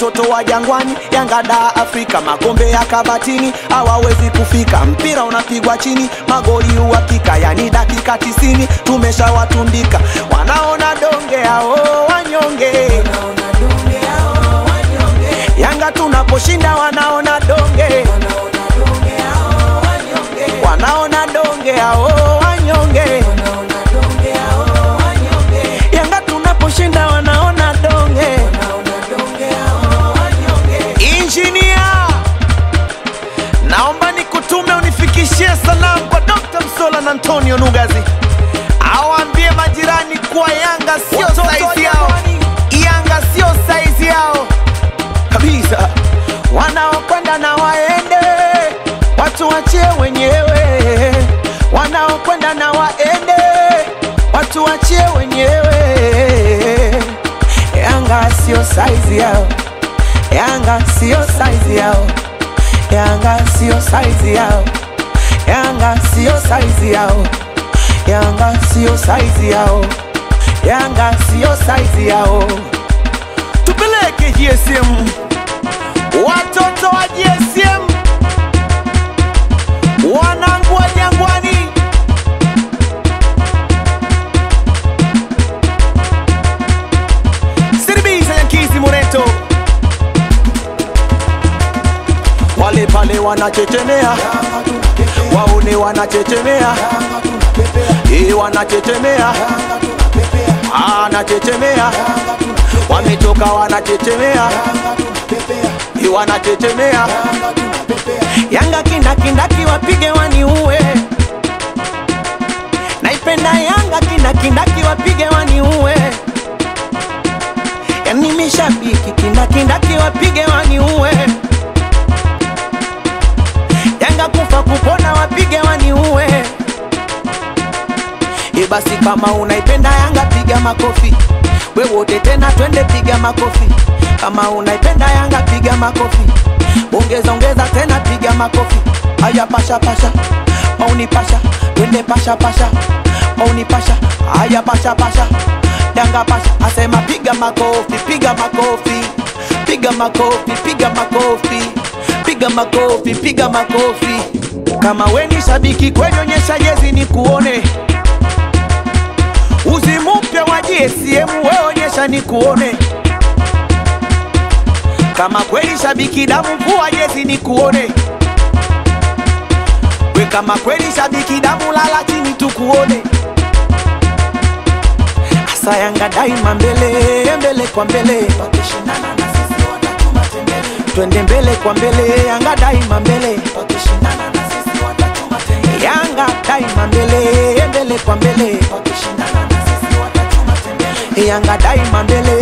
watoto wa jangwani, Yanga da Afrika, makombe ya kabatini hawawezi kufika. Mpira unapigwa chini, magoli uhakika, yani dakika tisini tumeshawatundika. Wanaona donge hao wanyonge, Yanga tunaposhinda wanaona donge, wanaona donge hao wanyonge, Yanga tunaposhinda wanaona donge. Injinia, naomba nikutume unifikishie salamu kwa Dr. Msola na Antonio Nugazi, awaambie majirani kuwa Yanga sio saizi yao, Yanga sio saizi yao kabisa. Wanaokwenda na waende, watu wachie wenyewe. Wanaokwenda na waende, watu wachie wenyewe. Yanga sio saizi yao, Yanga sio saizi yao, Yanga sio saizi yao, Yanga sio saizi yao, Yanga sio saizi yao, Yanga sio saizi yao. Tupeleke GSM, watoto wa GSM, wanangu wa Jangwani. Siribisa Yankizi Moreto, wale pale wanachechemea, waone wanachechemea, eh, wanachechemea, anachechemea, wametoka wanachechemea, eh, wanachechemea. Yanga kindakindaki wapige waniue, naipenda Yanga kindakindaki wapige waniue yani mishabiki kindakindaki wapige waniue Yanga kufa kupona wapige waniue E basi kama unaipenda Yanga piga makofi we wote tena twende piga makofi kama unaipenda Yanga piga makofi ongeza ongeza tena piga makofi aya pasha pasha mauni pasha twende pasha pasha mauni pasha aya pasha pasha Yanga pasha asema piga makofi piga makofi piga makofi piga makofi piga makofi piga makofi kama we ni shabiki kweli onyesha jezi ni kuone uzi mpya wa GSM we onyesha ni kuone kama kweli shabiki damu vua jezi ni kuone we kama kweli shabiki damu lala chini tukuone Asa Yanga daima mbele mbele kwa mbele, wakishindana na sisi watatuma tembele. Twende mbele kwa mbele, Yanga daima mbele, wakishindana na sisi watatuma tembele. Yanga daima mbele mbele kwa mbele, wakishindana na sisi watatuma tembele. Yanga daima mbele